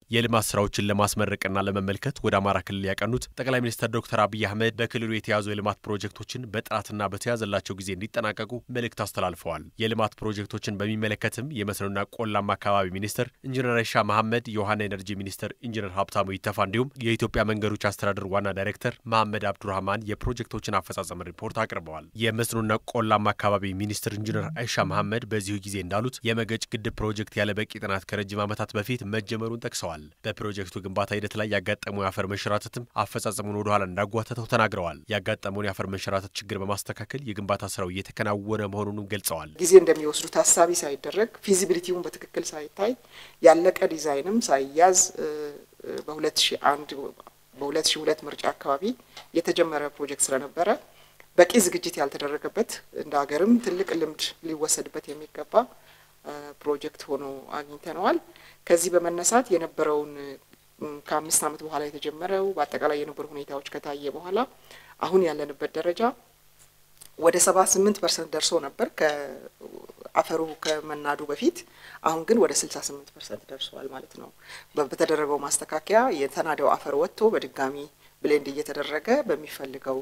የልማት ስራዎችን ለማስመረቅና ለመመልከት ወደ አማራ ክልል ያቀኑት ጠቅላይ ሚኒስትር ዶክተር አብይ አህመድ በክልሉ የተያዙ የልማት ፕሮጀክቶችን በጥራትና በተያዘላቸው ጊዜ እንዲጠናቀቁ መልእክት አስተላልፈዋል። የልማት ፕሮጀክቶችን በሚመለከትም የመስኖና ቆላማ አካባቢ ሚኒስትር ኢንጂነር አይሻ መሐመድ፣ የውሃና ኤነርጂ ሚኒስትር ኢንጂነር ሀብታሙ ይተፋ እንዲሁም የኢትዮጵያ መንገዶች አስተዳደር ዋና ዳይሬክተር መሐመድ አብዱራህማን የፕሮጀክቶችን አፈጻጸም ሪፖርት አቅርበዋል። የመስኖና ቆላማ አካባቢ ሚኒስትር ኢንጂነር አይሻ መሐመድ በዚሁ ጊዜ እንዳሉት የመገጭ ግድብ ፕሮጀክት ያለ በቂ ጥናት ከረጅም ዓመታት በፊት መጀመሩን ጠቅሰዋል። በፕሮጀክቱ ግንባታ ሂደት ላይ ያጋጠሙ የአፈር መንሸራተትም አፈጻጸሙን ወደኋላ እንዳጓተተው ተናግረዋል። ያጋጠመውን የአፈር መንሸራተት ችግር በማስተካከል የግንባታ ስራው እየተከናወነ መሆኑንም ገልጸዋል። ጊዜ እንደሚወስዱ ታሳቢ ሳይደረግ ፊዚቢሊቲውን በትክክል ሳይታይ ያለቀ ዲዛይንም ሳይያዝ በ2001 በ2002 ምርጫ አካባቢ የተጀመረ ፕሮጀክት ስለነበረ በቂ ዝግጅት ያልተደረገበት እንደ ሀገርም ትልቅ ልምድ ሊወሰድበት የሚገባ ፕሮጀክት ሆኖ አግኝተነዋል። ከዚህ በመነሳት የነበረውን ከአምስት ዓመት በኋላ የተጀመረው በአጠቃላይ የነበሩ ሁኔታዎች ከታየ በኋላ አሁን ያለንበት ደረጃ ወደ ሰባ ስምንት ፐርሰንት ደርሶ ነበር ከአፈሩ ከመናዱ በፊት። አሁን ግን ወደ ስልሳ ስምንት ፐርሰንት ደርሷል ማለት ነው። በተደረገው ማስተካከያ የተናደው አፈር ወጥቶ በድጋሚ ብሌንድ እየተደረገ በሚፈልገው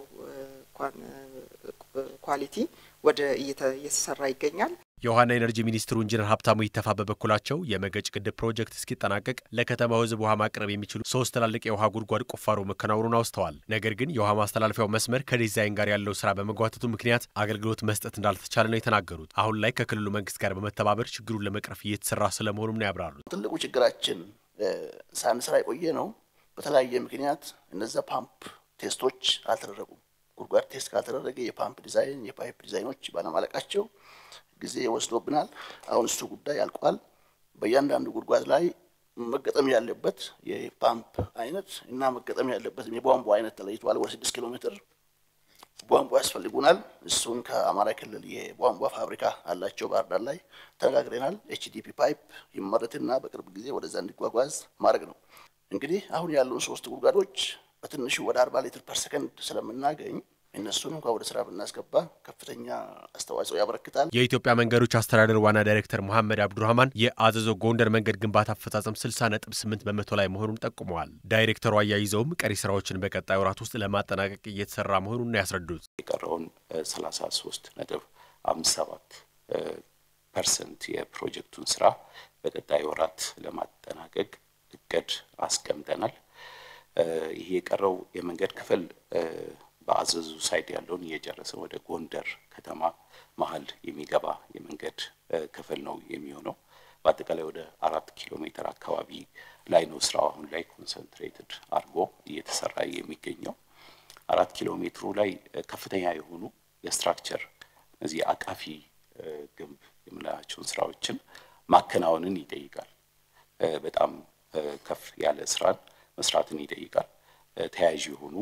ኳሊቲ ወደ እየተሰራ ይገኛል። የውሃና ኤነርጂ ሚኒስትሩ ኢንጂነር ሀብታሙ ይተፋ በበኩላቸው የመገጭ ግድብ ፕሮጀክት እስኪጠናቀቅ ለከተማው ሕዝብ ውሃ ማቅረብ የሚችሉ ሶስት ትላልቅ የውሃ ጉድጓድ ቁፋሮ መከናወኑን አውስተዋል። ነገር ግን የውሃ ማስተላለፊያው መስመር ከዲዛይን ጋር ያለው ስራ በመጓተቱ ምክንያት አገልግሎት መስጠት እንዳልተቻለ ነው የተናገሩት። አሁን ላይ ከክልሉ መንግስት ጋር በመተባበር ችግሩን ለመቅረፍ እየተሰራ ስለመሆኑም ነው ያብራሩት። ትልቁ ችግራችን ሳንሰራ የቆየ ነው። በተለያየ ምክንያት እነዚያ ፓምፕ ቴስቶች አልተደረጉም። ጉድጓድ ቴስት ካልተደረገ የፓምፕ ዲዛይን የፓይፕ ዲዛይኖች ባለማለቃቸው ጊዜ ወስዶብናል። አሁን እሱ ጉዳይ አልቋል። በእያንዳንዱ ጉድጓድ ላይ መገጠም ያለበት የፓምፕ አይነት እና መገጠም ያለበት የቧንቧ አይነት ተለይቷል። ወደ ስድስት ኪሎ ሜትር ቧንቧ ያስፈልጉናል። እሱን ከአማራ ክልል የቧንቧ ፋብሪካ አላቸው ባህር ዳር ላይ ተነጋግረናል። ኤችዲፒ ፓይፕ ይመረትና በቅርብ ጊዜ ወደዛ እንዲጓጓዝ ማድረግ ነው። እንግዲህ አሁን ያሉን ሶስት ጉድጓዶች በትንሹ ወደ አርባ ሊትር ፐር ሰከንድ ስለምናገኝ እነሱን እንኳ ወደ ስራ ብናስገባ ከፍተኛ አስተዋጽኦ ያበረክታል። የኢትዮጵያ መንገዶች አስተዳደር ዋና ዳይሬክተር መሐመድ አብዱራህማን የአዘዞ ጎንደር መንገድ ግንባታ አፈጻጸም 60 ነጥብ 8 በመቶ ላይ መሆኑን ጠቁመዋል። ዳይሬክተሩ አያይዘውም ቀሪ ስራዎችን በቀጣይ ወራት ውስጥ ለማጠናቀቅ እየተሰራ መሆኑን ነው ያስረዱት። የቀረውን 33 ነጥብ 57 ፐርሰንት የፕሮጀክቱን ስራ በቀጣይ ወራት ለማጠናቀቅ እቅድ አስቀምጠናል። ይሄ የቀረው የመንገድ ክፍል በአዘዙ ሳይድ ያለውን እየጨረሰ ወደ ጎንደር ከተማ መሀል የሚገባ የመንገድ ክፍል ነው የሚሆነው። በአጠቃላይ ወደ አራት ኪሎ ሜትር አካባቢ ላይ ነው ስራው አሁን ላይ ኮንሰንትሬትድ አድርጎ እየተሰራ የሚገኘው። አራት ኪሎ ሜትሩ ላይ ከፍተኛ የሆኑ የስትራክቸር እነዚህ አቃፊ ግንብ የምንላቸውን ስራዎችን ማከናወንን ይጠይቃል። በጣም ከፍ ያለ ስራን መስራትን ይጠይቃል። ተያያዥ የሆኑ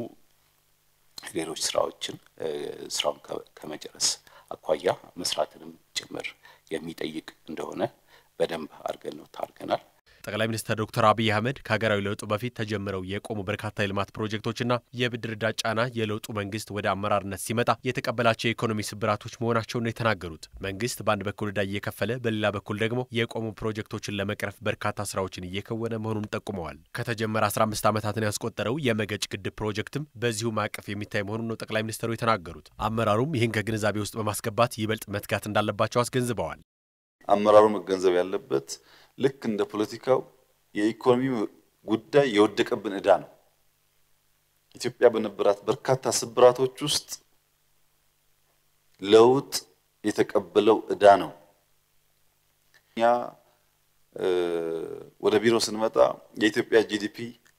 ሌሎች ስራዎችን ስራውን ከመጨረስ አኳያ መስራትንም ጭምር የሚጠይቅ እንደሆነ በደንብ አድርገን ነው ታርገናል። ጠቅላይ ሚኒስትር ዶክተር አብይ አህመድ ከሀገራዊ ለውጡ በፊት ተጀምረው የቆሙ በርካታ የልማት ፕሮጀክቶችና የብድር ዕዳ ጫና የለውጡ መንግስት ወደ አመራርነት ሲመጣ የተቀበላቸው የኢኮኖሚ ስብራቶች መሆናቸውን ነው የተናገሩት። መንግስት በአንድ በኩል ዕዳ እየከፈለ በሌላ በኩል ደግሞ የቆሙ ፕሮጀክቶችን ለመቅረፍ በርካታ ስራዎችን እየከወነ መሆኑን ጠቁመዋል። ከተጀመረ 15 ዓመታትን ያስቆጠረው የመገጭ ግድብ ፕሮጀክትም በዚሁ ማዕቀፍ የሚታይ መሆኑን ነው ጠቅላይ ሚኒስትሩ የተናገሩት። አመራሩም ይህን ከግንዛቤ ውስጥ በማስገባት ይበልጥ መትጋት እንዳለባቸው አስገንዝበዋል። አመራሩ መገንዘብ ያለበት ልክ እንደ ፖለቲካው የኢኮኖሚ ጉዳይ የወደቀብን ዕዳ ነው። ኢትዮጵያ በነበራት በርካታ ስብራቶች ውስጥ ለውጥ የተቀበለው ዕዳ ነው። እኛ ወደ ቢሮ ስንመጣ የኢትዮጵያ ጂዲፒ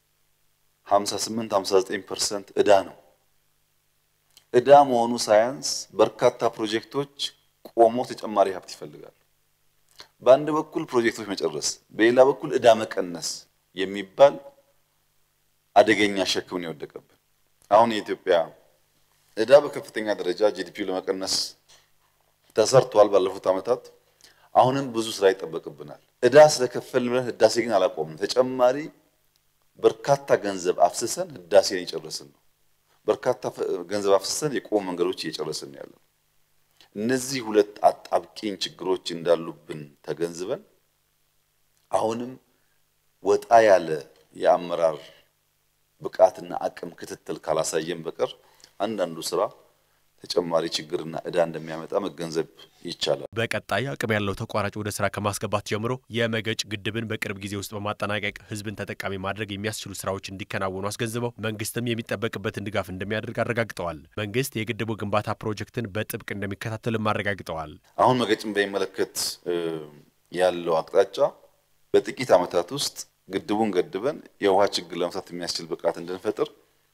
58 59 ፐርሰንት ዕዳ ነው። ዕዳ መሆኑ ሳያንስ በርካታ ፕሮጀክቶች ቆሞ ተጨማሪ ሀብት ይፈልጋሉ። በአንድ በኩል ፕሮጀክቶች መጨረስ፣ በሌላ በኩል ዕዳ መቀነስ የሚባል አደገኛ ሸክም ነው የወደቀብን። አሁን የኢትዮጵያ ዕዳ በከፍተኛ ደረጃ ጂዲፒው ለመቀነስ ተሰርቷል ባለፉት ዓመታት። አሁንም ብዙ ስራ ይጠበቅብናል። ዕዳ ስለከፈልን ብለን ህዳሴ ግን አላቆምም። ተጨማሪ በርካታ ገንዘብ አፍስሰን ህዳሴን እየጨረስን ነው። በርካታ ገንዘብ አፍስሰን የቆሙ መንገዶች እየጨረስን ነው ያለው። እነዚህ ሁለት አጣብቂኝ ችግሮች እንዳሉብን ተገንዝበን አሁንም ወጣ ያለ የአመራር ብቃትና አቅም ክትትል ካላሳየን በቀር አንዳንዱ ስራ ተጨማሪ ችግርና ዕዳ እንደሚያመጣ መገንዘብ ይቻላል። በቀጣይ አቅም ያለው ተቋራጭ ወደ ስራ ከማስገባት ጀምሮ የመገጭ ግድብን በቅርብ ጊዜ ውስጥ በማጠናቀቅ ህዝብን ተጠቃሚ ማድረግ የሚያስችሉ ስራዎች እንዲከናወኑ አስገንዝበው መንግስትም የሚጠበቅበትን ድጋፍ እንደሚያደርግ አረጋግጠዋል። መንግስት የግድቡ ግንባታ ፕሮጀክትን በጥብቅ እንደሚከታተልም አረጋግጠዋል። አሁን መገጭን በሚመለከት ያለው አቅጣጫ በጥቂት ዓመታት ውስጥ ግድቡን ገድበን የውሃ ችግር ለመፍታት የሚያስችል ብቃት እንድንፈጥር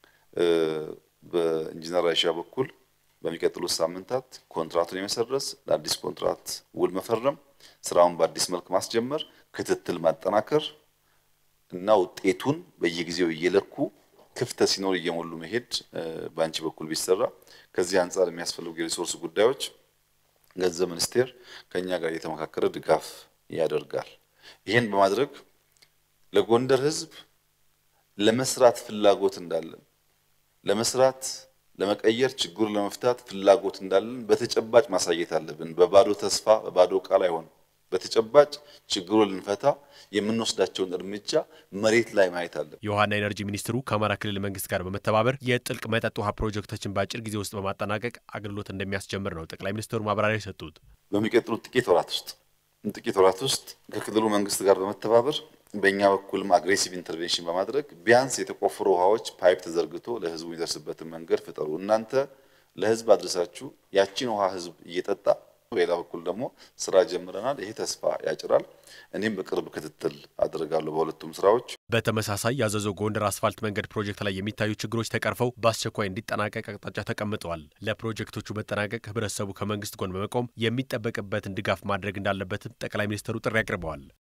በኢንጂነር አይሻ በኩል በሚቀጥሉት ሳምንታት ኮንትራቱን የመሰረዝ ለአዲስ ኮንትራት ውል መፈረም፣ ስራውን በአዲስ መልክ ማስጀመር፣ ክትትል ማጠናከር እና ውጤቱን በየጊዜው እየለኩ ክፍተት ሲኖር እየሞሉ መሄድ በአንቺ በኩል ቢሰራ ከዚህ አንጻር የሚያስፈልጉ የሪሶርስ ጉዳዮች ገንዘብ ሚኒስቴር ከኛ ጋር እየተመካከረ ድጋፍ ያደርጋል። ይህን በማድረግ ለጎንደር ህዝብ ለመስራት ፍላጎት እንዳለን ለመስራት ለመቀየር ችግሩን ለመፍታት ፍላጎት እንዳለን በተጨባጭ ማሳየት አለብን። በባዶ ተስፋ በባዶ ቃል አይሆንም። በተጨባጭ ችግሩን ልንፈታ የምንወስዳቸውን እርምጃ መሬት ላይ ማየት አለብን። የውሃና ኤነርጂ ሚኒስትሩ ከአማራ ክልል መንግስት ጋር በመተባበር የጥልቅ መጠጥ ውሃ ፕሮጀክቶችን በአጭር ጊዜ ውስጥ በማጠናቀቅ አገልግሎት እንደሚያስጀምር ነው ጠቅላይ ሚኒስትሩ ማብራሪያ የሰጡት። በሚቀጥሉት ጥቂት ወራት ውስጥ ጥቂት ወራት ውስጥ ከክልሉ መንግስት ጋር በመተባበር በእኛ በኩልም አግሬሲቭ ኢንተርቬንሽን በማድረግ ቢያንስ የተቆፈሩ ውሃዎች ፓይፕ ተዘርግቶ ለህዝቡ የሚደርስበትን መንገድ ፍጠሩ። እናንተ ለህዝብ አድርሳችሁ ያቺን ውሃ ህዝብ እየጠጣ በሌላ በኩል ደግሞ ስራ ጀምረናል። ይሄ ተስፋ ያጭራል። እኔም በቅርብ ክትትል አድርጋለሁ በሁለቱም ስራዎች። በተመሳሳይ ያዘዞ ጎንደር አስፋልት መንገድ ፕሮጀክት ላይ የሚታዩ ችግሮች ተቀርፈው በአስቸኳይ እንዲጠናቀቅ አቅጣጫ ተቀምጠዋል። ለፕሮጀክቶቹ መጠናቀቅ ህብረተሰቡ ከመንግስት ጎን በመቆም የሚጠበቅበትን ድጋፍ ማድረግ እንዳለበትም ጠቅላይ ሚኒስትሩ ጥሪ አቅርበዋል።